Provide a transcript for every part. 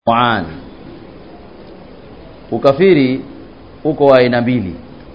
Qur'an ukafiri uko wa aina mbili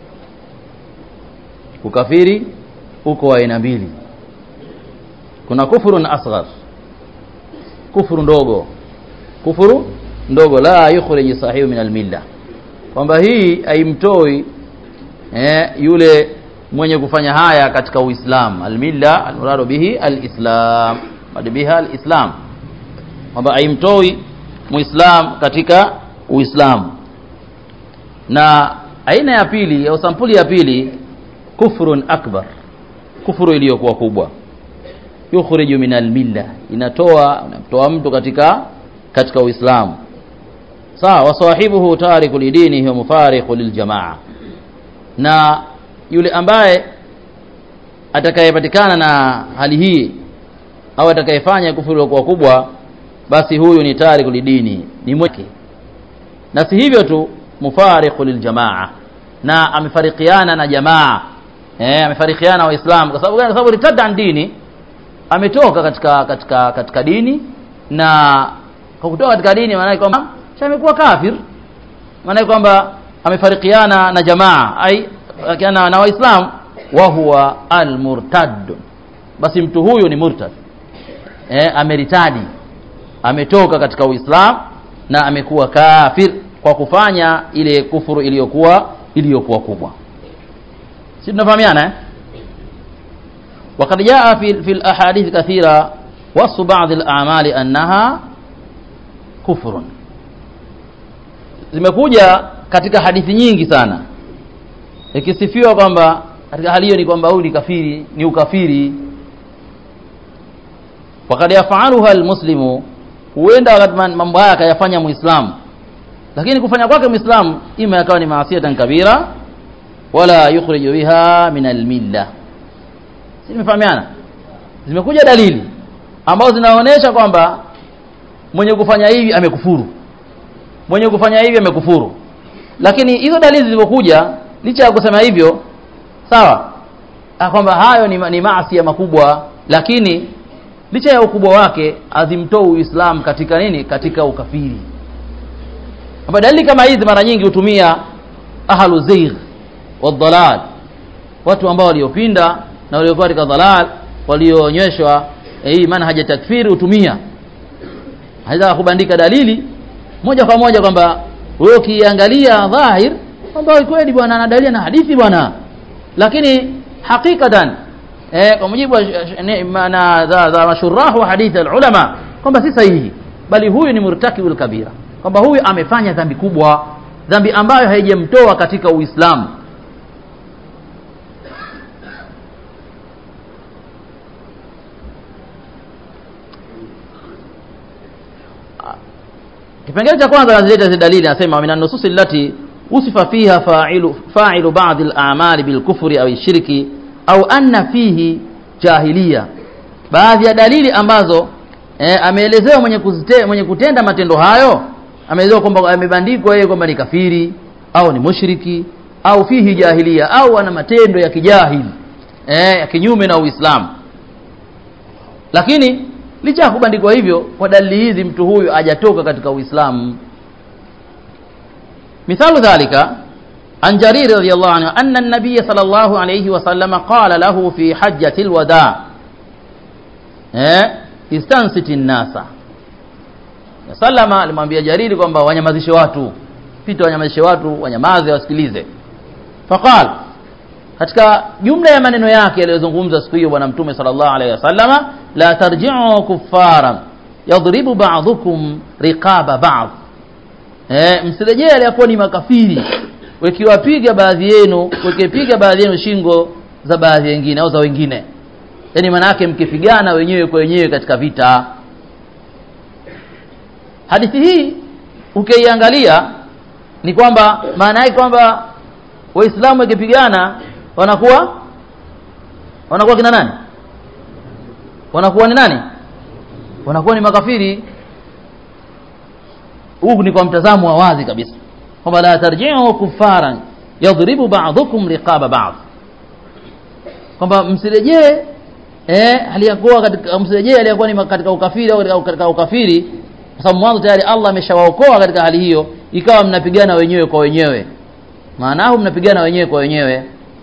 ukafiri uko wa aina mbili kuna kufurun asghar kufuru ndogo kufuru ndogo la yukhrij sahihu min almilla kwamba hii haimtoi eh, yule mwenye kufanya haya katika uislam almilla almuradu bihi alislam mad biha alislam kwamba haimtoi muislam katika uislamu na aina ya pili au sampuli ya pili kufrun akbar kufuru iliyokuwa kubwa yukhriju min almilla inatoa unamtoa mtu katika katika uislamu sawa wasahibuhu tariku lidinihi wa mufariqu liljamaa na yule ambaye atakayepatikana na hali hii au atakayefanya kufuru iliyokuwa kubwa basi huyu ni tariku lidini ni mweke na si hivyo tu mufariqu liljamaa na amefarikiana na jamaa eh amefarikiana waislamu kwa sababu gani kwa sababu ritada dini ametoka katika katika katika dini na kwa kutoka katika dini maana kwamba amekuwa kafir maana kwamba amefarikiana na jamaa ai akiana na waislamu wa huwa almurtad basi mtu huyu ni murtad eh ameritadi ametoka katika uislamu na amekuwa kafir kwa kufanya ile kufuru iliyokuwa iliyokuwa kubwa si tunafahamiana eh وقد جاء في في الاحاديث كثيره وصف بعض الاعمال انها كفر zimekuja katika hadithi nyingi sana ikisifiwa kwamba katika hali hiyo ni kwamba huyu ni kafiri ni ukafiri wakad yafaluha almuslimu huenda wakati mambo haya akayafanya muislamu lakini kufanya kwake muislamu ima yakawa ni maasiatan kabira wala yukhriju biha min almilla si nimefahamiana zimekuja dalili ambazo zinaonyesha kwamba mwenye kufanya hivi amekufuru mwenye kufanya hivi amekufuru lakini hizo dalili zilizokuja licha ya kusema hivyo sawa kwamba hayo ni, ni maasi makubwa lakini licha ya ukubwa wake azimtoi uislamu katika nini katika ukafiri kwamba dalili kama hizi mara nyingi hutumia ahlu zigh wadhalal watu ambao waliopinda na waliokuwa katika dhalal walioonyeshwa hii manhaja takfiri hutumia haweza kubandika dalili moja kwa moja kwamba wewe ukiangalia dhahir kwamba kweli bwana ana dalili na hadithi bwana lakini hakikatan eh, kwa mujibu na za, za mashurahu wa hadithi alulama kwamba si sahihi bali huyu ni murtakibul kabira kwamba huyu amefanya dhambi kubwa dhambi ambayo haijamtoa katika uislamu kipengele cha kwanza nazileta zile dalili anasema min an-nusus allati usifa fiha fa'ilu fa'ilu ba'd al-a'mali bil kufri au shirki au anna fihi jahiliya baadhi ya dalili ambazo eh, ameelezewa mwenye kuzite, mwenye kutenda matendo hayo ameelezewa kwamba amebandikwa yeye kwamba ni kafiri au ni mushriki au fihi jahiliya au ana matendo ya kijahili eh, ya kinyume na Uislamu lakini licha ya kubandikwa hivyo kwa dalili hizi mtu huyu hajatoka katika Uislamu mithalu dhalika عن جرير رضي الله عنه أن النبي صلى الله عليه وسلم قال له في حجة الوداع استنصت الناس sallama alimwambia jariri kwamba wanyamazishe watu pita wanyamazishe watu wanyamaze wasikilize faqal katika jumla ya maneno yake aliyozungumza siku hiyo bwana mtume sallallahu alaihi wasallama la tarji'u kuffaran yadribu ba'dukum riqaba ba'd eh msirejee aliyakuwa ni makafiri wekiwapiga baadhi yenu wekipiga baadhi yenu shingo za baadhi wengine au za wengine yani maana yake mkipigana wenyewe kwa wenyewe katika vita hadithi hii ukiiangalia ni kwamba maana yake kwamba waislamu wakipigana wanakuwa wanakuwa kina nani wanakuwa ni nani wanakuwa ni makafiri huu ni kwa mtazamo wa wazi kabisa kwamba la tarji'u kuffaran yadribu ba'dukum riqaba ba'd kwamba msirejee eh aliyakuwa katika msirejee aliyakuwa ni katika ukafiri au katika ukafiri kwa sababu mwanzo tayari Allah ameshawaokoa katika hali hiyo ikawa mnapigana wenyewe kwa wenyewe maanahu mnapigana wenyewe kwa wenyewe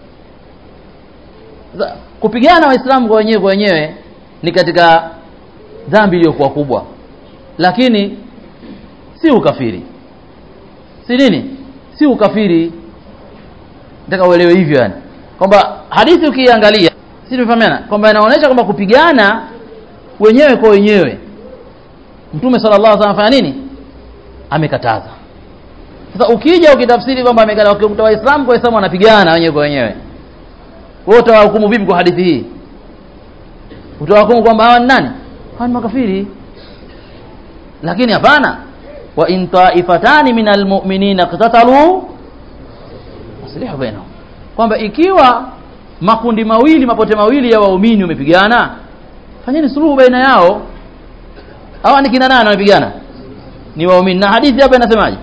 Sasa, kupigana waislamu kwa wenyewe kwa wenyewe ni katika dhambi iliyokuwa kubwa lakini si ukafiri si nini si ukafiri nataka uelewe hivyo yani kwamba hadithi ukiangalia si tumefahamiana kwamba inaonyesha kwamba kupigana wenyewe kwa wenyewe mtume sallallahu alaihi wasallam afanya nini amekataza sasa ukija ukitafsiri kwamba amekataza ukikuta waislamu kwa waislamu wanapigana wenyewe kwa wenyewe wewe utawahukumu vipi kwa hadithi hii utawahukumu kwamba hawa ni nani hawa ni makafiri lakini hapana wa in taifatani min almu'minina qatatalu aslihu bainahum kwamba ikiwa makundi mawili mapote mawili ya waumini wamepigana fanyeni suluhu baina yao hawa ni kina nani wanapigana ni waumini na hadithi hapa inasemaje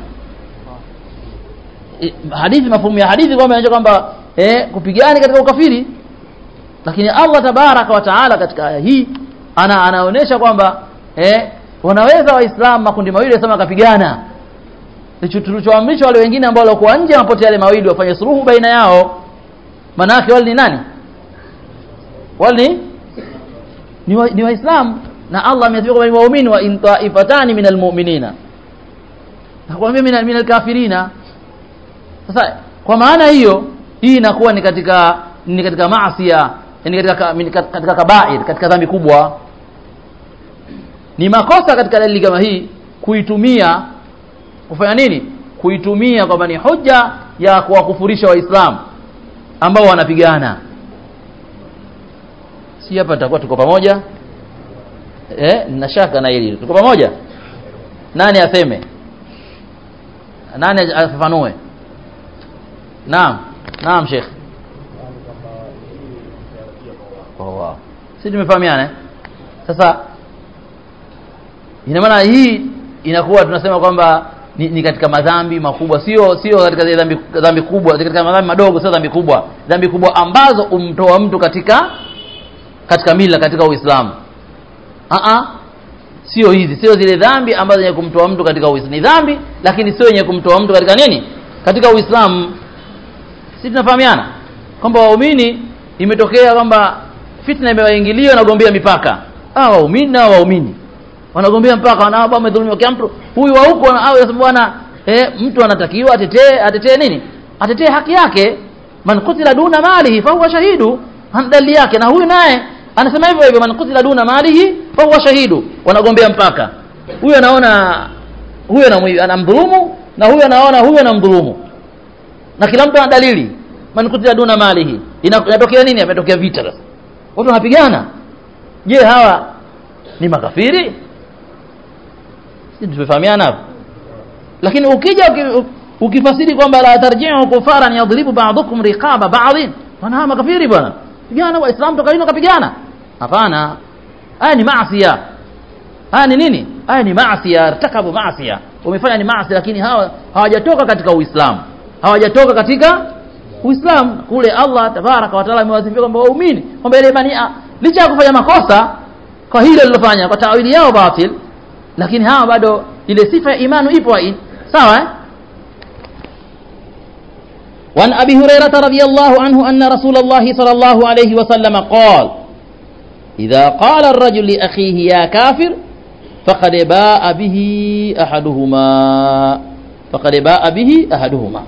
I- hadithi mafumu ya hadithi kwamba inaonyesha kwamba eh, kupigana katika ukafiri lakini Allah tabaraka wa taala katika aya hii ana anaonyesha kwamba eh, wanaweza waislamu makundi mawili wasema wakapigana Licho- tulichoamrishwa wale wengine ambao walikuwa nje ya mapote yale mawili wafanye suluhu baina yao manake wale ni nani wale ni ni, wa, ni waislamu na Allah amesema kwamba ni waumini wa in taifatani minal mu'minina nakwambia minal minal kafirina sasa kwa maana hiyo hii inakuwa ni katika ni katika maasiya ni katika ka- ni kat- katika kabair katika dhambi kubwa ni makosa katika dalili kama hii kuitumia kufanya nini kuitumia kwamba ni hoja ya kuwakufurisha waislamu ambao wanapigana si hapa tutakuwa tuko pamoja eh nina shaka na hili tuko pamoja nani aseme nani afafanue naam naam sheikh oh, wow. si tumefahamiana eh? sasa ina maana hii inakuwa tunasema kwamba ni, ni katika madhambi makubwa sio sio katika zile dhambi dhambi kubwa katika madhambi madogo sio dhambi kubwa dhambi kubwa ambazo umtoa mtu katika katika mila katika uislamu a a sio hizi sio zile dhambi ambazo zenye kumtoa mtu katika uislamu ni dhambi lakini sio yenye kumtoa mtu katika nini katika uislamu si tunafahamiana kwamba waumini imetokea kwamba fitna imewaingilia wanagombea mipaka ah waumini na waumini wanagombea mpaka wanaaba wamedhulumiwa kila mtu huyu wa huko au yasema bwana eh, mtu anatakiwa atetee atetee nini atetee haki yake man kutila duna malihi fa huwa shahidu ana dalili yake na huyu naye anasema hivyo hivyo man kutila duna malihi fa huwa shahidu wanagombea mpaka huyu anaona huyu anamwi- anamdhulumu na huyu anaona huyu anamdhulumu na kila mtu ana dalili man kutila duna malihi Ina- inatokea nini ametokea vita sasa watu wanapigana je hawa ni makafiri si tumefahamiana hapo lakini ukija uki- ukifasiri kwamba la tarji'u kufaran yadribu ba'dukum riqaba ba'dhin wana hawa makafiri bwana pigana waislamu toka lini wakapigana hapana haya ni maasiya haya ni nini haya ni maasiya irtakabu maasiya wamefanya ni maasi lakini hawa hawajatoka katika uislamu hawajatoka katika uislamu kule Allah tabaraka wa taala amewasifia kwamba waumini kwamba ile imani ah, licha ya kufanya makosa kwa hilo lilofanya kwa tawili yao batil lakini hawa bado ile sifa ya imani ipo hai sawa eh وعن أبي هريرة رضي الله عنه أن رسول الله صلى الله عليه وسلم قال إذا قال الرجل لأخيه يا كافر فقد باء به أحدهما فقد باء به أحدهما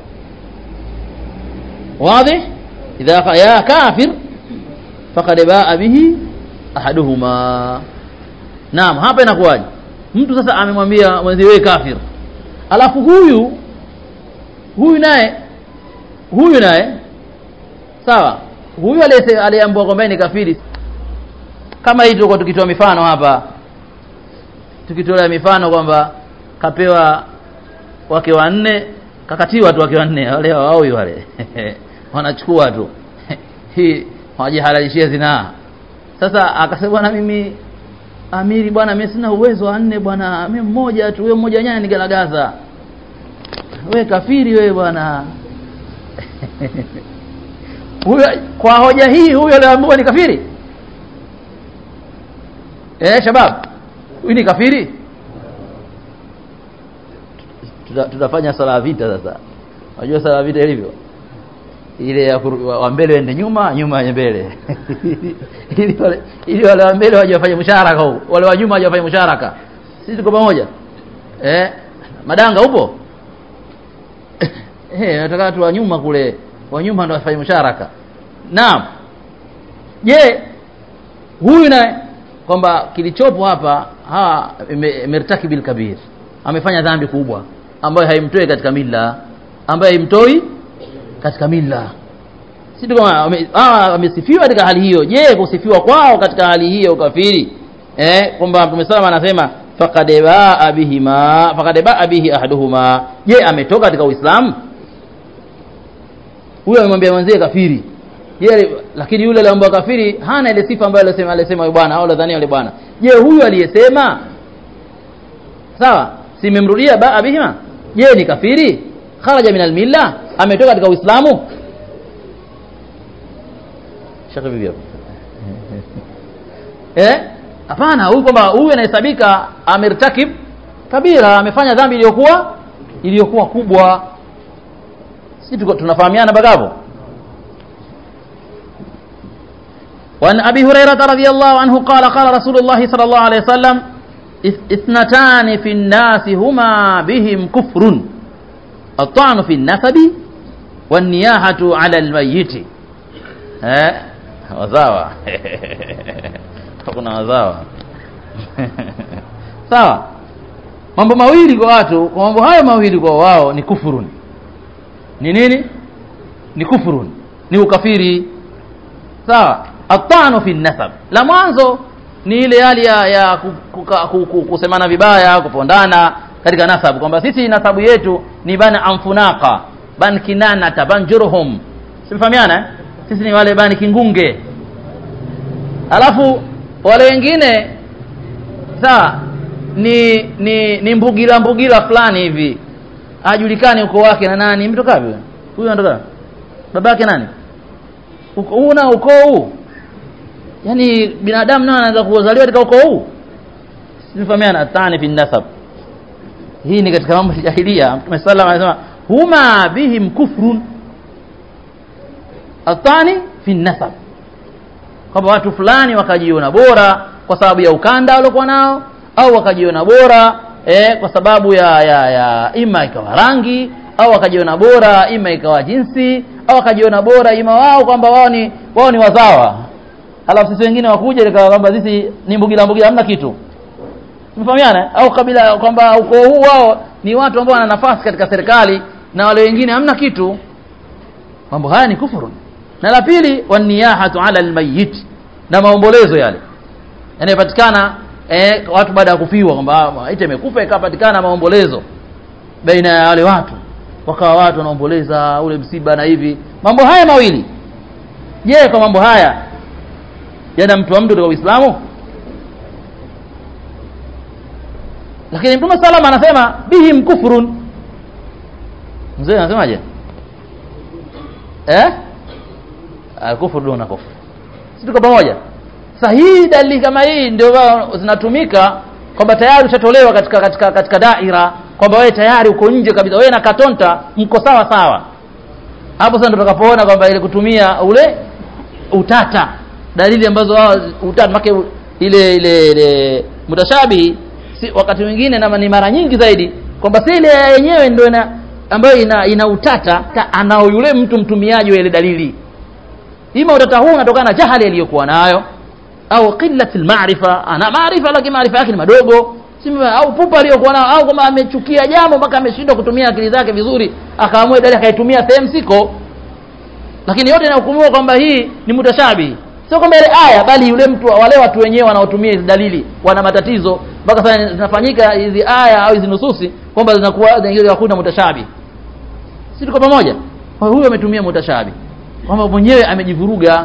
واضح إذا قال يا كافر فقد باء به أحدهما naam hapa inakuwaje mtu sasa amemwambia mwenzi wewe kafir alafu huyu huyu naye huyu naye sawa huyu aliyese- aliyeambiwa kwamba ni kafiri kama hii tulikuwa tukitoa mifano hapa tukitolea mifano kwamba kapewa wake wanne kakatiwa tu wake wanne wale waoi wale wanachukua tu hii hawajihalalishia zinaa sasa akasema bwana mimi amiri bwana mimi sina uwezo wa nne bwana mimi mmoja tu huyo mmoja nyanya nigalagaza we kafiri we bwana huyo kwa hoja hii huyo aliambiwa ni kafiri eh shabab huyu ni kafiri tuta, tutafanya sala ya vita sasa unajua sala ya vita ilivyo ile ya kuru- wa wa mbele wende nyuma nyuma waje mbele ili wale ili wale wa mbele waje wafanye musharaka huu wale wa nyuma waje wafanye musharaka sisi tuko pamoja eh madanga upo eh nataka watu wa nyuma kule wa nyuma ndio wafanye musharaka naam je huyu na kwamba kilichopo hapa ha mertakibil kabir amefanya dhambi kubwa ambayo haimtoi katika mila ambayo haimtoi katika mila si tu kama wame- hawa wamesifiwa katika hali hiyo je kusifiwa kwao katika hali hiyo ukafiri eh kwamba Mtume salama anasema faqad baa bihima faqad baa bihi ahaduhuma je ametoka katika Uislamu huyo amemwambia mwenzie kafiri yeye lakini yule aliyeambia kafiri hana ile sifa ambayo alisema alisema yule bwana au nadhani yule bwana je huyu aliyesema sawa simemrudia baa bihima je ni kafiri kharaja min almilla ametoka katika uislamu shaka bibi hapo eh hapana huyu kwamba huyu anahesabika amertakib kabira amefanya dhambi iliyokuwa iliyokuwa kubwa sisi tuko tunafahamiana mpaka hapo وعن أبي هريرة رضي الله عنه قال قال رسول الله صلى الله عليه وسلم إث- اثنتان في الناس هما بهم كفر الطعن في النسب والنياحة على الميت ها wazawa kuna wazawa sawa mambo mawili kwa watu kwa mambo hayo mawili kwa wao ni kufurun ni nini ni kufurun ni ukafiri sawa atanu fi nasab la mwanzo ni ile hali ya, ya ku- kuka- ku- ku- kusemana vibaya kupondana katika nasab kwamba sisi nasabu yetu ni bana amfunaka ban kinanata ban jurhum simfahamiana eh? sisi ni wale bani kingunge alafu wale wengine sawa ni ni ni mbugila mbugila fulani hivi ajulikani uko wake na nani mtoka wapi huyu anatoka babake nani uko huu na ukoo huu yaani binadamu nao anaweza kuzaliwa katika ukoo huu sifahamiana atani fi nasab hii ni katika mambo ya jahiliya mtume sallam anasema huma bihim kufrun atani fi nasab kwamba watu fulani wakajiona bora kwa sababu ya ukanda waliokuwa nao au wakajiona bora eh, kwa sababu ya, ya, ya ima ikawa rangi au wakajiona bora ima ikawa jinsi au wakajiona bora ima wao kwamba wao ni wao ni wazawa alafu sisi wengine wakuja ikawa kwamba sisi ni mbugila mbugila hamna kitu mfahamiana au kabila kwamba ukoo huu wao ni watu ambao wana nafasi katika serikali na wale wengine hamna kitu mambo haya ni kufuru na la pili waniyahatu ala almayyit na maombolezo yale yanayopatikana eh, watu baada ya kufiwa kwamba maiti imekufa ikapatikana maombolezo baina ya wale watu wakawa watu wanaomboleza ule msiba na hivi mambo haya mawili je kwa mambo haya yanamtoa mtu katika Uislamu lakini Mtume salama anasema bihim kufrun mzee anasemaje eh kufuru duna kufuru si tuko pamoja sahihi dalili kama hii ndio wao zinatumika kwamba tayari ushatolewa katika katika katika daira kwamba wewe tayari uko nje kabisa wewe na katonta mko sawa sawa hapo sasa ndo tutakapoona kwamba ile kutumia ule utata dalili ambazo wao utata make ile ile ile mutashabihi si wakati mwingine na ni mara nyingi zaidi kwamba si ile yenyewe ndio ina ambayo ina, ina utata ta, anao yule mtu mtumiaji wa ile dalili ima utata huu unatokana na jahali aliyokuwa nayo au qillati almaarifa ana maarifa lakini maarifa yake ni madogo Sima, au pupa aliyokuwa nayo au kama amechukia jambo mpaka ameshindwa kutumia akili zake vizuri akaamua dalili akaitumia sehemu siko lakini yote inahukumiwa kwamba hii ni mutashabi sio kwamba ile aya bali yule mtu wale watu wenyewe wanaotumia hizi dalili wana matatizo mpaka sasa zinafanyika hizi aya au hizi nususi kwamba zinakuwa hakuna mutashabi si tuko pamoja kwa huyo ametumia mutashabi kwamba mwenyewe amejivuruga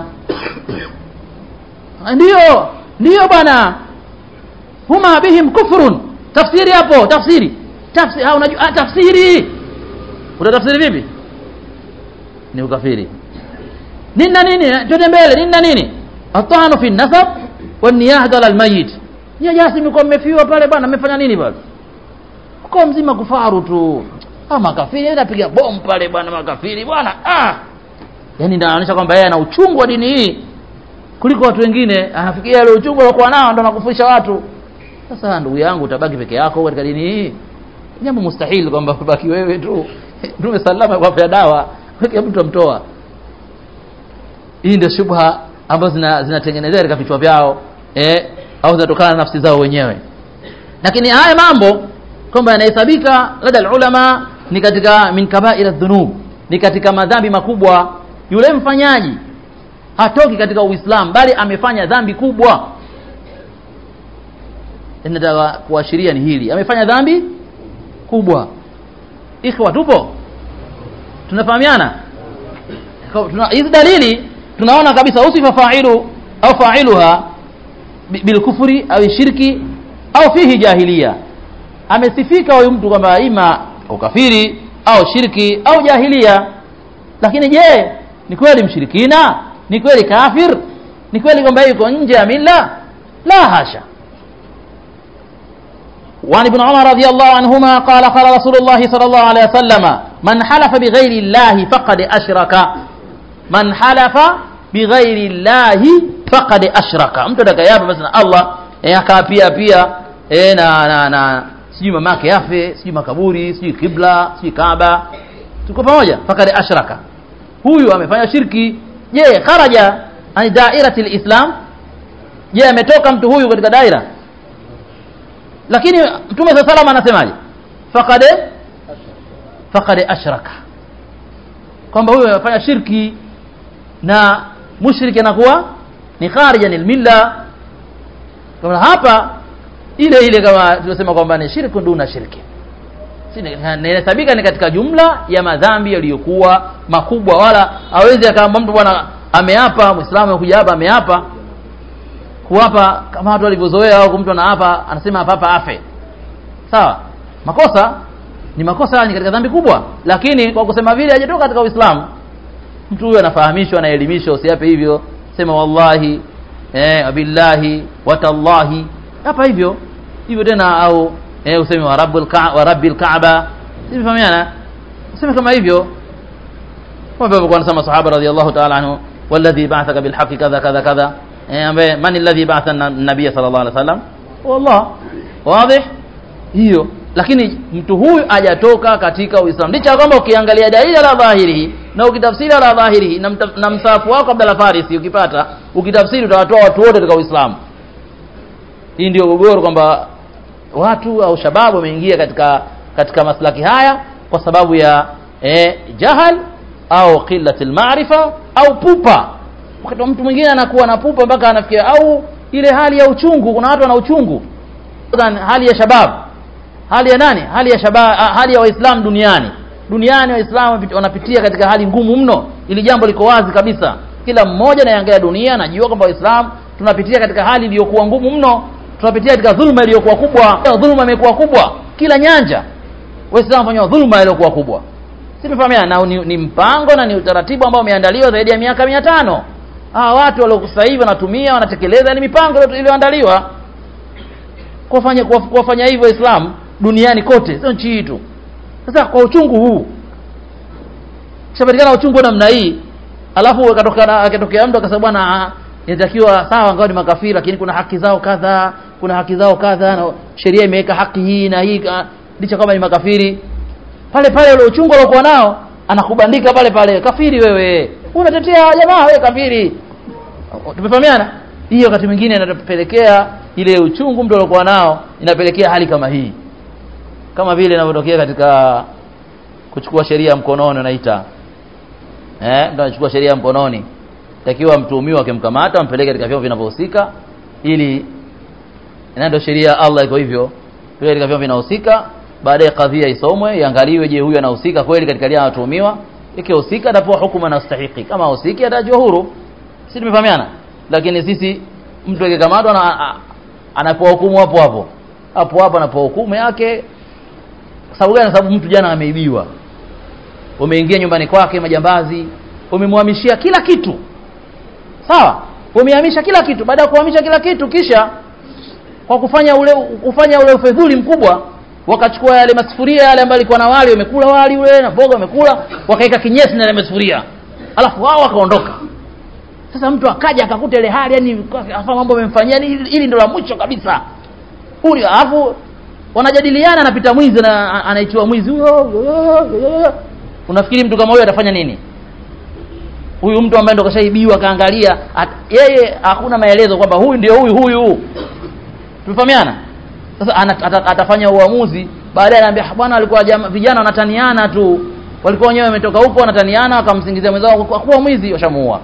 ndio ndio bwana huma bihim kufrun tafsiri hapo tafsiri tafsiri ha unajua ah, tafsiri utatafsiri vipi ni ukafiri nini na nini twende mbele nini na nini atanu fi nasab wa niyahda al mayit ya jasi mko mmefiwa pale bwana mmefanya nini bwana mkoa mzima kufaru tu ah makafiri anapiga bomu pale bwana makafiri bwana ah yani ndio anaonyesha kwamba yeye ana uchungu wa dini hii kuliko watu wengine anafikiria ile uchungu aliokuwa nao ndo anakufundisha watu sasa ndugu yangu utabaki peke yako katika dini hii jambo mustahili kwamba ubaki wewe tu mtume salama kwa afya dawa weke mtu amtoa hii ndio shubha ambazo zina zinatengenezea katika vichwa vyao eh au zinatokana na nafsi zao wenyewe lakini haya mambo kwamba yanahesabika lada ulama ni katika min kabaira dhunub ni katika madhambi makubwa yule mfanyaji hatoki katika uislamu bali amefanya dhambi kubwa nataka kuashiria ni hili amefanya dhambi kubwa ikhwa tupo tunafahamiana tuna hizi dalili tunaona kabisa usifa fa'ilu au fa'iluha bilkufri au shirki au fihi jahiliya amesifika huyu mtu kwamba ima ukafiri au shirki au jahiliya lakini je ni kweli mshirikina ni kweli kafir ni kweli kwamba yuko nje ya mila la hasha وعن ابن عمر رضي الله عنهما قال قال رسول الله صلى الله عليه وسلم من حلف بغير الله فقد أشرك من حلف بغير الله فقد أشرك mtu atakayapa basi na Allah eh akapia pia eh na na, na sijui mamake yafe sijui makaburi sijui kibla sijui Kaaba tuko pamoja faqad ashraka huyu amefanya shirki je kharaja an dairati alislam je ametoka mtu huyu katika daira lakini mtume sa salama anasemaje faqad faqad ashraka kwamba huyo amefanya shirki na mushriki anakuwa ni kharijan almilla kama hapa ile ile kama tuliosema kwamba ni shirku duna shirki inahesabika ni katika jumla ya madhambi yaliyokuwa makubwa wala hawezi akaamba mtu bwana ameapa muislamu amekuja hapa ameapa kuwapa kama watu walivyozoea au mtu anaapa anasema hapa hapa afe sawa makosa ni makosa ni katika dhambi kubwa lakini kwa kusema vile hajatoka katika uislamu mtu huyo anafahamishwa anaelimishwa usiape hivyo sema wallahi eh billahi watallahi hapa hivyo hivyo tena au eh useme wa rabbul ka wa rabbil kaaba simefahamiana useme kama hivyo kwa hivyo kwa nasema sahaba radhiallahu ta'ala anhu walladhi ba'athaka bil haqqi kadha kadha kadha eh ambaye man alladhi ba'atha an-nabiy sallallahu alaihi wasallam wallah wazi hiyo lakini mtu huyu hajatoka katika uislamu licha kwamba ukiangalia dalili la dhahiri na ukitafsiri la dhahiri na, na msafu wako Abdalla Farisi ukipata ukitafsiri utawatoa watu wote katika uislamu hii ndio gogoro kwamba watu au shababu wameingia katika katika maslaki haya kwa sababu ya eh, jahal au qillati maarifa au pupa wakati mtu mwingine anakuwa na pupa mpaka anafikia au ile hali ya uchungu kuna watu wana uchungu hali ya shabab hali ya nani hali ya shabab hali ya waislamu duniani duniani waislamu wanapitia katika hali ngumu mno ili jambo liko wazi kabisa kila mmoja anaangalia dunia anajua kwamba waislamu tunapitia katika hali iliyokuwa ngumu mno tunapitia katika dhuluma iliyokuwa kubwa dhuluma imekuwa kubwa kila nyanja waislamu fanywa dhuluma iliyokuwa kubwa simefahamiana na ni, ni mpango na ni utaratibu ambao umeandaliwa zaidi ya miaka mia tano hawa watu waliokusa hivi wanatumia wanatekeleza ni mipango iliyoandaliwa kuwafanya kuwafanya hivyo waislamu duniani kote sio nchi hii tu sasa kwa uchungu huu kishapatikana uchungu namna hii alafu akatokea akatokea mtu akasema bwana inatakiwa sawa ngao ni makafiri lakini kuna haki zao kadha kuna haki zao kadha na sheria imeweka haki hii na hii licha kama ni makafiri pale pale ule uchungu aliokuwa nao anakubandika pale pale kafiri wewe unatetea jamaa wewe kafiri tumefahamiana hiyo wakati mwingine inatupelekea ile uchungu mtu aliokuwa nao inapelekea hali kama hii kama vile inavyotokea katika kuchukua sheria mkononi unaita eh ndio anachukua sheria mkononi takiwa mtuhumiwa akimkamata ampeleke katika vyombo vinavyohusika ili ndio sheria Allah iko hivyo pia katika vyombo vinahusika baadaye kadhia isomwe iangaliwe je huyu anahusika kweli katika lile anatuhumiwa ikihusika atapewa hukumu anastahili kama husiki atajua huru sisi tumefahamiana lakini sisi mtu akikamatwa na anapewa hukumu hapo hapo hapo hapo anapewa hukumu yake sababu gani sababu mtu jana ameibiwa umeingia nyumbani kwake majambazi umemhamishia kila kitu sawa umehamisha kila kitu baada ya kuhamisha kila kitu kisha kwa kufanya ule kufanya ule ufedhuli mkubwa wakachukua yale masufuria yale ambayo alikuwa na wali wamekula wali ule na mboga wamekula wakaweka kinyesi na yale masufuria alafu wao wakaondoka sasa mtu akaja akakuta ile hali yani afa mambo amemfanyia hili, hili ndio la mwisho kabisa huyu alafu wanajadiliana anapita mwizi na anaitiwa mwizi huyo unafikiri mtu kama huyo atafanya nini huyu mtu ambaye ndo kashaibiwa kaangalia yeye hakuna maelezo kwamba huyu ndio huyu huyu tumefahamiana sasa atafanya uamuzi baadaye anaambia bwana alikuwa vijana wanataniana tu walikuwa wenyewe wametoka huko wanataniana wakamsingizia mwenzao kwa kuwa mwizi washamuua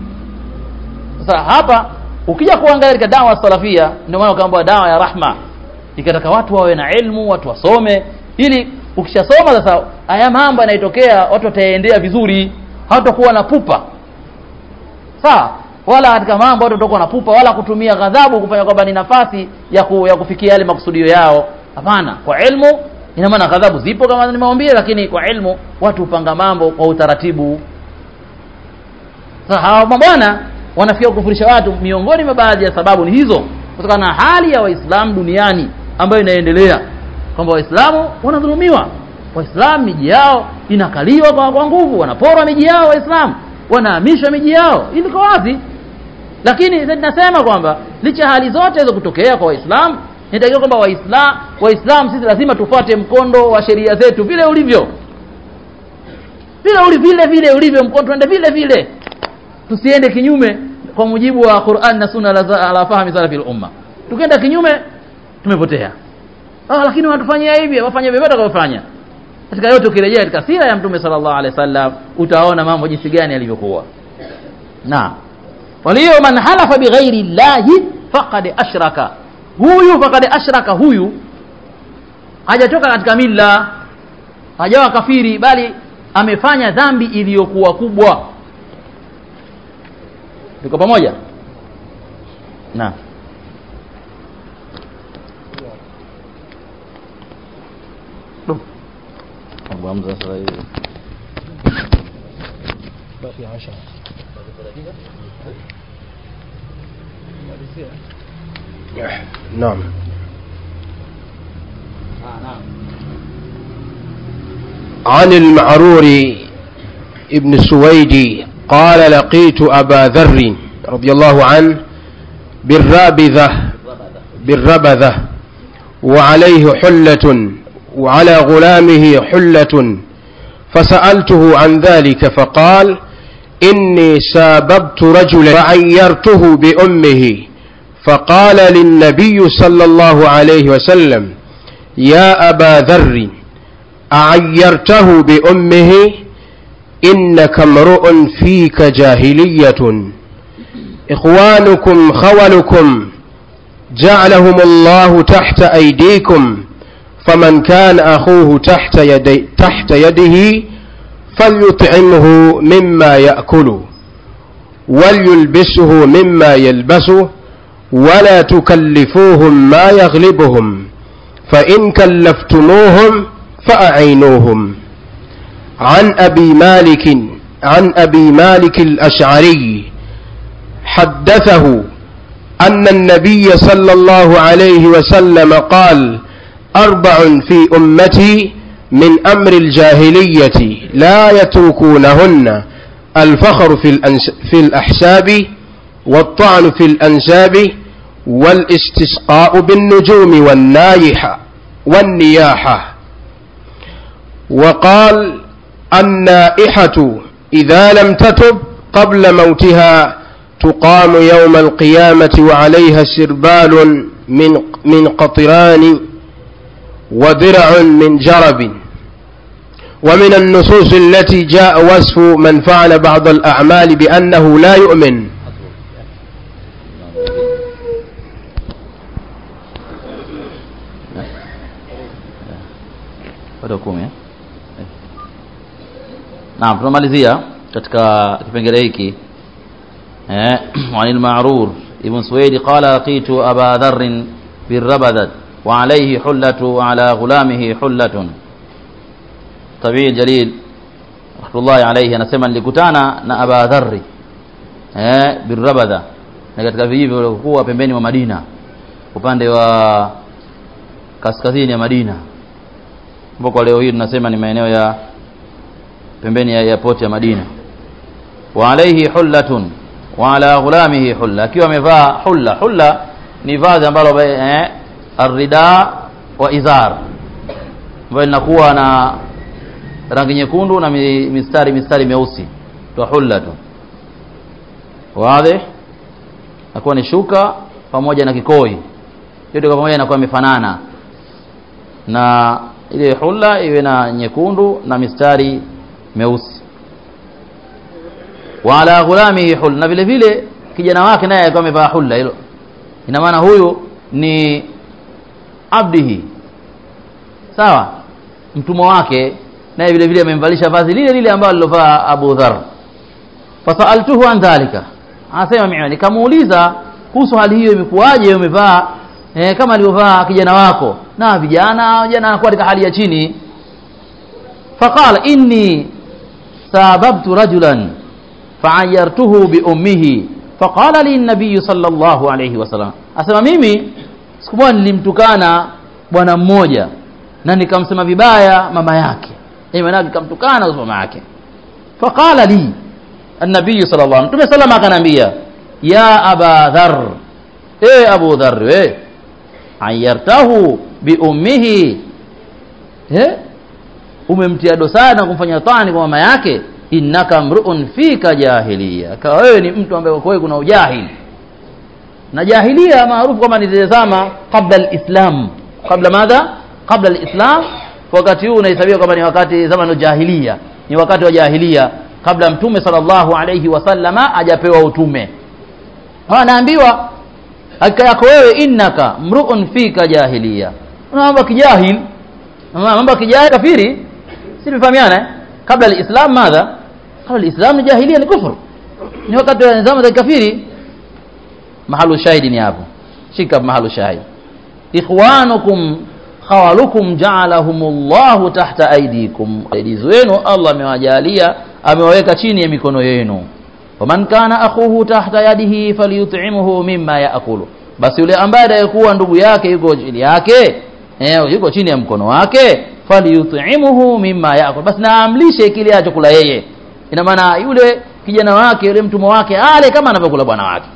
sasa hapa ukija kuangalia katika dawa salafia ndio maana ukaambiwa dawa ya rahma ikataka watu wawe na ilmu watu wasome ili ukishasoma sasa haya mambo yanayotokea watu wataendea vizuri hawatakuwa na pupa sawa wala katika mambo watu watakuwa na pupa wala kutumia ghadhabu kufanya kwamba ni nafasi ya, ku, ya kufikia yale makusudio yao hapana kwa ilmu ina maana ghadhabu zipo kama nimewambia lakini kwa ilmu watu hupanga mambo kwa utaratibu sasa hawa mabwana wanafikia kukufurisha watu miongoni mwa baadhi ya sababu ni hizo kutokana na hali ya waislamu duniani ambayo inaendelea kwamba waislamu wanadhulumiwa waislamu miji yao inakaliwa kwa, kwa nguvu wanaporwa miji yao waislamu wanahamishwa miji yao ili kwa wazi lakini nasema kwamba licha hali zote hizo kutokea kwa waislamu inatakiwa kwamba waislamu waislamu sisi lazima tufuate mkondo wa sheria zetu vile ulivyo vile uli vile vile ulivyo mkondo tuende vile vile tusiende kinyume kwa mujibu wa Qur'an na Sunna ala fahmi salafil umma tukienda kinyume tumepotea ah lakini watufanyia hivi wafanye vyovyote wakavyofanya katika yote ukirejea katika sira ya mtume sallallahu alaihi wasallam utaona mambo jinsi gani yalivyokuwa na waliyo man halafa bighairi llahi faqad ashraka huyu faqad ashraka huyu hajatoka katika milla hajawa kafiri bali amefanya dhambi iliyokuwa kubwa tuko pamoja na Abu Hamza sasa hivi باقي عشرة نعم عن المعرور ابن سويدي قال لقيت أبا ذر رضي الله عنه بالرابذة بالربذة وعليه حلة وعلى غلامه حلة فسألته عن ذلك فقال إني ساببت رجلا فعيرته بأمه فقال للنبي صلى الله عليه وسلم يا أبا ذر أعيرته بأمه إنك امرؤ فيك جاهلية إخوانكم خولكم جعلهم الله تحت أيديكم فمن كان أخوه تحت, يدي تحت يده فليطعمه مما يأكل وليلبسه مما يلبسه ولا تكلفوهم ما يغلبهم فإن كلفتموهم فأعينوهم عن أبي مالك عن أبي مالك الأشعري حدثه أن النبي صلى الله عليه وسلم قال أربع في أمتي من أمر الجاهلية لا يتركونهن الفخر في, الأنس في الأحساب والطعن في الأنساب والاستسقاء بالنجوم والنايحة والنياحة وقال النائحة إذا لم تتب قبل موتها تقام يوم القيامة وعليها سربال من من قطران ودرع من جرب ومن النصوص التي جاء وصف من فعل بعض الأعمال بأنه لا يؤمن bado kumi eh? naam tunamalizia katika kipengele hiki eh wanil ma'rur ibn suwaid qala laqitu aba dharr birrabadat wa alayhi hullatu ala ghulamihi hullatun tabii jalil rahmatullahi alayhi anasema nilikutana na aba dharr eh birrabada na katika vijiji vilivyokuwa pembeni mwa Madina upande wa kaskazini ya Madina ambapo kwa leo hii tunasema ni maeneo ya pembeni ya airport ya Madina wa alayhi hullatun wa ala ghulamihi hulla akiwa amevaa hulla hulla ni vazi ambalo eh, arida wa izar ambayo linakuwa na rangi nyekundu na mi- mistari mistari meusi to hulla tu wazi nakuwa ni shuka pamoja na kikoi yote kwa pamoja inakuwa imefanana na ile hulla iwe na nyekundu na mistari meusi wa ala ghulamihi hulla na vile vile kijana wake naye alikuwa amevaa hulla hilo ina maana huyu ni abdihi sawa mtumwa wake naye vile vile amemvalisha vazi lile lile ambalo alilovaa Abu Dharr fasaltuhu an dhalika anasema mimi nikamuuliza kuhusu hali hiyo imekuwaje umevaa eh, kama alivyovaa kijana wako na vijana vijana anakuwa katika hali ya chini faqala inni sababtu rajulan faayartuhu biummihi faqala li nabiy sallallahu alayhi wasallam asema mimi siku moja nilimtukana bwana mmoja na nikamsema vibaya mama yake eh maana nikamtukana kwa mama yake faqala li النبي صلى الله عليه وسلم متى سلم akanambia ya aba dhar eh abu dhar we ayartahu bi ummihi eh umemtia dosari na kumfanya tani kwa mama yake innaka mruun fika jahiliya kawa wewe ni mtu ambaye kwa wewe kuna ujahili na jahilia maarufu kama nilizama kabla alislam kabla madha kabla alislam wakati huu unahesabiwa kama ni wakati zamani jahiliya ni wakati wa jahilia kabla mtume sallallahu alayhi wasallama hajapewa utume anaambiwa hakika yako wewe innaka mruun fika jahiliya una mambo ya kijahil mambo ya kijahil kafiri si tumefahamiana eh? kabla alislam madha kabla alislam ni jahiliya ni kufuru ni wakati wa zama za kafiri mahalu shahidi ni hapo shika mahalu shahidi ikhwanukum khawalukum ja'alahumullahu tahta aydikum aidizi wenu Allah amewajalia amewaweka chini ya mikono yenu waman kana akhuhu tahta yadihi falyut'imuhu mimma yaakulu basi yule ambaye atakayekuwa ndugu yake yuko chini yake eh, yuko chini ya mkono wake falyut'imuhu mimma yaakulu basi naamlishe kile achokula yeye ina maana yule kijana wake yule mtumwa wake ale kama anavyokula bwana wake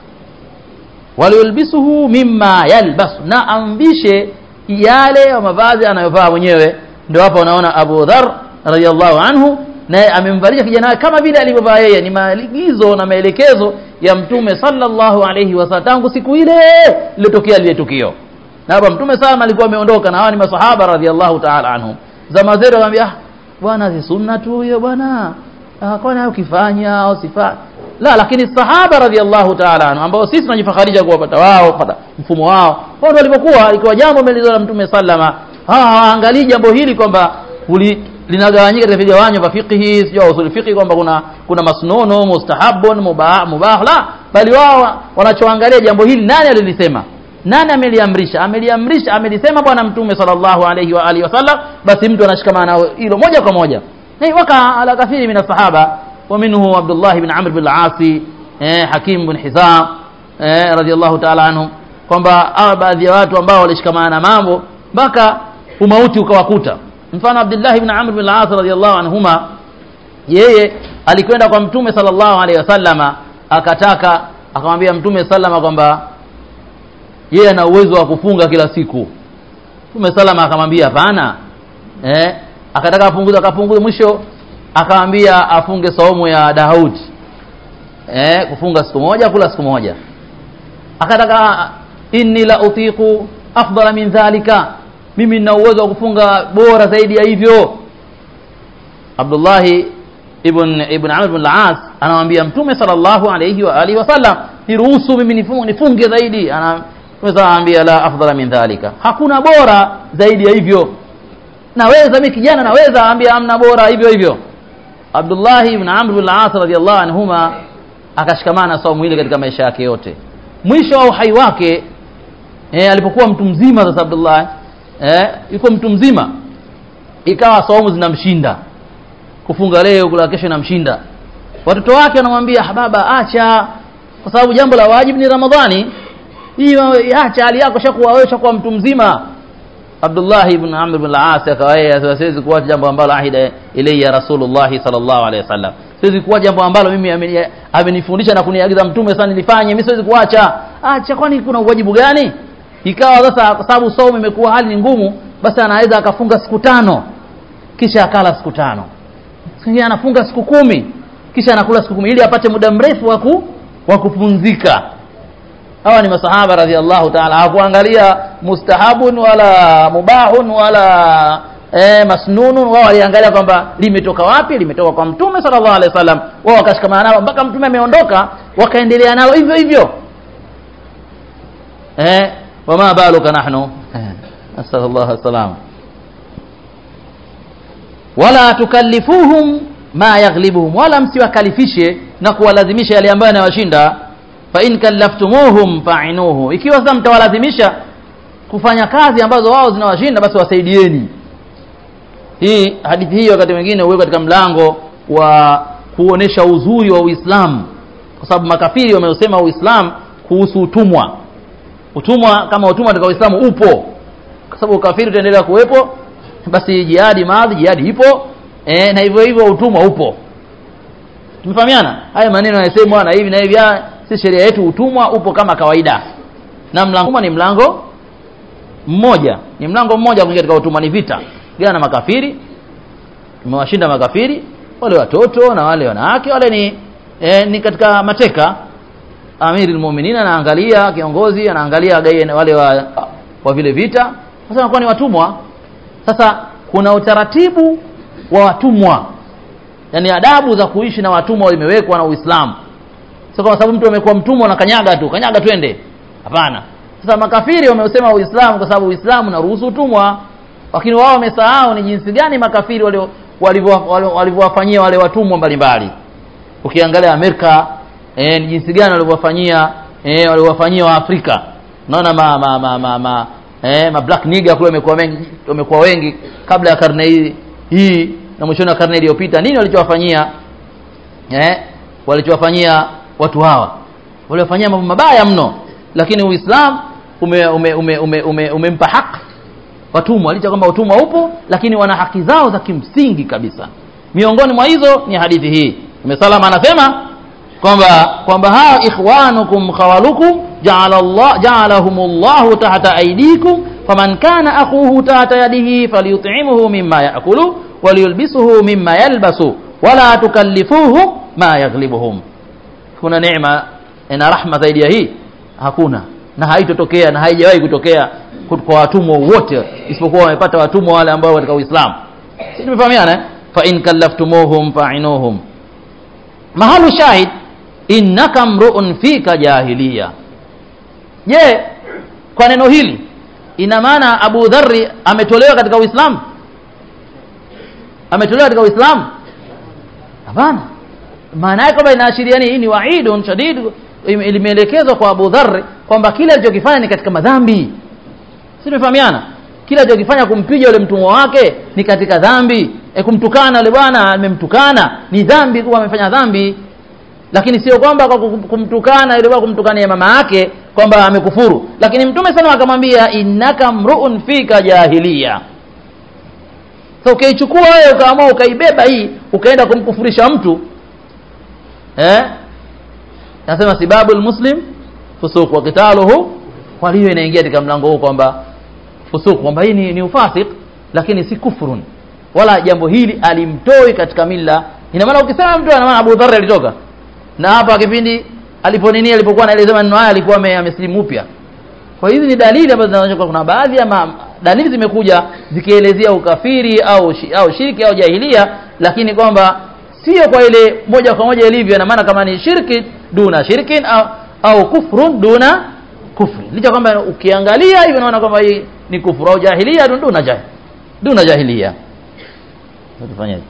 waliyulbisuhu mimma yalbas na amvishe yale mavazi anayovaa mwenyewe ndio hapa unaona Abu Dhar radhiallahu anhu naye amemvalisha kijana wake kama vile alivyovaa yeye ni maagizo na maelekezo ya mtume sallallahu alayhi wasallam tangu siku ile iliyotokea lile tukio na hapa mtume sana alikuwa ameondoka na hawa ni masahaba radhiallahu ta'ala anhum zama zetu akamwambia ah bwana si sunna tu hiyo bwana ah kwani ukifanya au sifa la lakini sahaba radhiallahu ta'ala anhu ambao sisi tunajifakharisha kuwapata wao kupata mfumo wao wao ndio walipokuwa ikiwa jambo melizwa na mtume sallama hawaangalii jambo hili kwamba linagawanyika katika vigawanyo vya fiqhi sio usul fiqhi kwamba kuna kuna masnunu mustahabun mubah mubah la bali wao wanachoangalia jambo hili nani alilisema nani ameliamrisha ameliamrisha amelisema bwana mtume sallallahu alayhi wa alihi wasallam basi mtu anashikamana na hilo moja kwa moja na waka ala kathiri min sahaba wa minhu Abdullah ibn Amr bin al-As eh Hakim bin Hizam eh radiyallahu ta'ala anhum kwamba baadhi ya watu ambao walishikamana na mambo mpaka umauti ukawakuta mfano Abdullah ibn Amr bin al-As radiyallahu anhuma yeye alikwenda kwa mtume sallallahu alaihi wasallama akataka akamwambia mtume sallama kwamba yeye ana uwezo wa kufunga kila siku mtume sallama akamwambia hapana eh akataka apunguze akapunguze mwisho akamwambia afunge saumu ya Daud eh kufunga siku moja kula siku moja akataka inni la utiqu afdala min dhalika mimi nina uwezo wa kufunga bora zaidi ya hivyo Abdullah ibn ibn Amr ibn al-As anamwambia Mtume sallallahu alayhi wa alihi wasallam niruhusu mimi nifunge, nifunge zaidi anamwambia la afdala min dhalika hakuna bora zaidi ya hivyo naweza mimi kijana naweza ambia amna bora hivyo hivyo Abdullah ibn Amr ibn al-As radiyallahu anhuma akashikamana saumu ile katika maisha yake yote mwisho wa uhai wake eh, alipokuwa mtu mzima sasa Abdullah eh, yuko mtu mzima ikawa saumu zinamshinda kufunga leo kula kesho inamshinda watoto wake wanamwambia baba acha kwa sababu jambo la wajibu ni Ramadhani hii acha hali yako shakuwa wewe shakuwa mtu mzima Abdullah ibn Amr ibn al-As akawaye siwezi kuacha jambo ambalo ahida ilayya Rasulullah sallallahu alaihi wasallam siwezi kuacha jambo ambalo mimi ameni- amenifundisha na kuniagiza mtume sana nilifanye mimi siwezi kuacha acha kwani kuna uwajibu gani ikawa sasa kwa sababu saumu imekuwa hali ni ngumu basi anaweza akafunga siku tano kisha akala siku tano siku nyingine anafunga siku kumi kisha anakula siku kumi ili apate muda mrefu wa ku- wa kupumzika hawa ni masahaba radhiallahu taala hawakuangalia mustahabun wala mubahun wala eh, masnunun wao waliangalia kwamba limetoka wapi limetoka kwa mtume sallallahu alaihi wasallam wao wakashikamana nalo mpaka mtume ameondoka wakaendelea nalo hivyo hivyo eh, wama baluka nahnu eh, nasallallahu salama wala tukallifuhum ma yaghlibuhum wala msiwakalifishe na kuwalazimisha yale ambayo yanawashinda fa in kallaftumuhum fa'inuhu ikiwa sasa mtawalazimisha kufanya kazi ambazo wao zinawashinda basi wasaidieni hii hadithi hii wakati mwingine huwekwa katika mlango wa kuonesha uzuri wa Uislamu kwa sababu makafiri wameusema Uislamu kuhusu utumwa utumwa kama utumwa katika Uislamu upo kwa sababu ukafiri utaendelea kuwepo basi jihadi maadhi jihadi ipo e, na hivyo hivyo utumwa upo tumefahamiana haya maneno yanasemwa na hivi na hivi ah, si sheria yetu utumwa upo kama kawaida na mlango ni mlango mmoja ni mlango mmoja kuingia katika utumwa ni vita gana na makafiri tumewashinda makafiri wale watoto na wale wanawake wale ni e, ni katika mateka amiri almu'minin anaangalia kiongozi anaangalia gaye wale wa, wa vile vita sasa wanakuwa ni watumwa sasa kuna utaratibu wa watumwa yani adabu za kuishi na watumwa imewekwa na Uislamu sio kwa sababu mtu amekuwa mtumwa na kanyaga tu kanyaga twende hapana sasa makafiri wameusema Uislamu kwa sababu Uislamu unaruhusu utumwa lakini wao wamesahau ni jinsi gani makafiri walio- walivyo- walio- walivyowafanyia wale watumwa mbalimbali ukiangalia Amerika eh, ni jinsi gani walivyowafanyia eh, walivyowafanyia Waafrika unaona ma ma ma ma, ma eh, ma black nigger kule wamekuwa wengi wamekuwa wengi kabla ya karne hii hii na mwishoni wa karne iliyopita nini walichowafanyia eh, walichowafanyia watu hawa waliwafanyia mambo mabaya mno lakini Uislamu umempa ume, ume, ume, ume, umempa haki watumwa licha kwamba utumwa upo lakini wana haki zao za kimsingi kabisa miongoni mwa hizo ni hadithi hii Mtume anasema kwamba kwamba hao ikhwanukum khawalukum ja'ala Allah ja'alahumullahu tahta aydikum faman kana akhuhu tahta yadihi falyut'imuhu mimma ya'kulu waliyulbisuhu mimma yalbasu wala tukallifuhum ma yaghlibuhum kuna neema na rahma zaidi ya hii hakuna na haitotokea na haijawahi kutokea kwa watumwa wote isipokuwa wamepata watumwa wale ambao katika Uislamu si tumefahamiana eh? fa in kallaftumuhum fa'inuhum mahalu shahid innaka mru'un fika jahiliya je kwa neno hili ina maana Abu Dharri ametolewa katika Uislamu ametolewa katika Uislamu hapana maana yake kwamba inaashiria nini ni waidun shadid limeelekezwa kwa Abu Dharr kwamba kile alichokifanya ni katika madhambi si tumefahamiana kile alichokifanya kumpiga yule mtumwa wake ni katika dhambi e, kumtukana yule bwana amemtukana ni dhambi kuwa amefanya dhambi lakini sio kwamba kwa kumtukana yule bwana kumtukania mama yake kwamba amekufuru lakini mtume sana akamwambia innaka mruun fika jahiliya so ukaichukua wewe ukaamua ukaibeba hii ukaenda kumkufurisha mtu eh nasema sibabu muslim fusuq wa qitaluhu kwa hiyo inaingia katika mlango huu kwamba fusuq kwamba hii ni, ni ufasik lakini si kufrun wala jambo hili alimtoi katika milla ina maana ukisema mtu ana maana Abu Dharr alitoka na hapa kipindi aliponini alipokuwa anaeleza maneno haya alikuwa amesilimu upya kwa hizi ni dalili ambazo zinaonyesha kuna baadhi ya ma, dalili zimekuja zikielezea ukafiri au shi, au shirki au jahilia lakini kwamba sio kwa ile moja kwa moja ilivyo na maana kama ni shirki duna shirkin au, au kufrun duna kufri licha kwamba ukiangalia hivyo unaona kwamba hii ni kufuru au jahilia duna jahil duna jahilia tufanyaje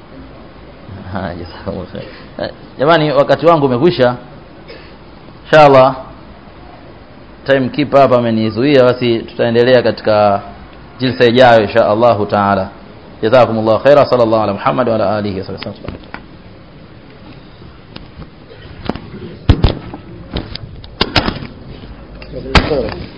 jamani wakati wangu umekwisha inshallah time keeper hapa amenizuia basi tutaendelea katika jilsa ijayo insha Allah taala jazakumullahu khaira sallallahu ala muhammad wa ala alihi wa sallam